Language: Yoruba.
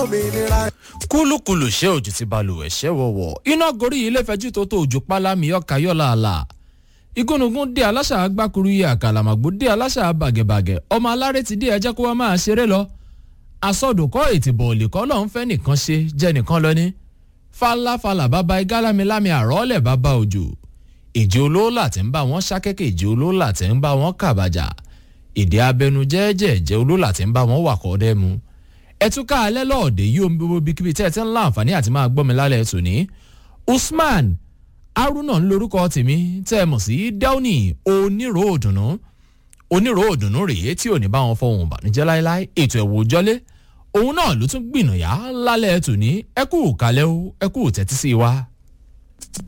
òmìnira. kúlùkùlù ṣé òjò ti balùwẹ̀ ṣẹ́ wọ̀wọ̀ iná gorí ilé fẹjú tó tó òjò pálámi ọkà yọ̀lá àlà igúnnugún dé aláṣà agbákuru yìí àkàlàmàgbò dé aláṣà bàgẹ̀bàgẹ̀ ọmọ alárè ti dé ẹjẹ́ kó wá máa ṣeré lọ asọdùnkọ́ ètìbọ̀ òlìkọ́ lọ́n fẹ́ nìkan ṣe jẹ́ nìkan lọ ní falafala bàbá igá lámilámi àrọ́ọ̀lẹ̀ bàbá òjò ìjì olóòlà tí ń bá wọn ṣákẹ́kẹ́ ìjì olóòlà tí ń bá wọn kàbàjà èdè abẹnu jẹ́ẹ́jẹ́ ìjẹ́ olóòlà tí ń bá wọn wà kọ́ dẹ́mu ẹtúká alẹ́ lọ́ọ̀dẹ̀ yìí omi gbogbo bíkíbi tẹ́ ẹ ti ń láǹfààní àti máa gbọ́ mi lálẹ́ tòní usman haruna ń lorúkọ tèmi tẹ́ ẹ mọ̀ sí downy onírò òdùnnú onírò òdùnnú rèé tí ò ní bá wọn fọhùn ìbànújẹ́ láéláé ètò ẹ̀wò jọlé òun náà ló tún gbìnàyà lálẹ́ tòní ẹ kú kálẹ́ o ẹ kú tẹ́tí sí wa.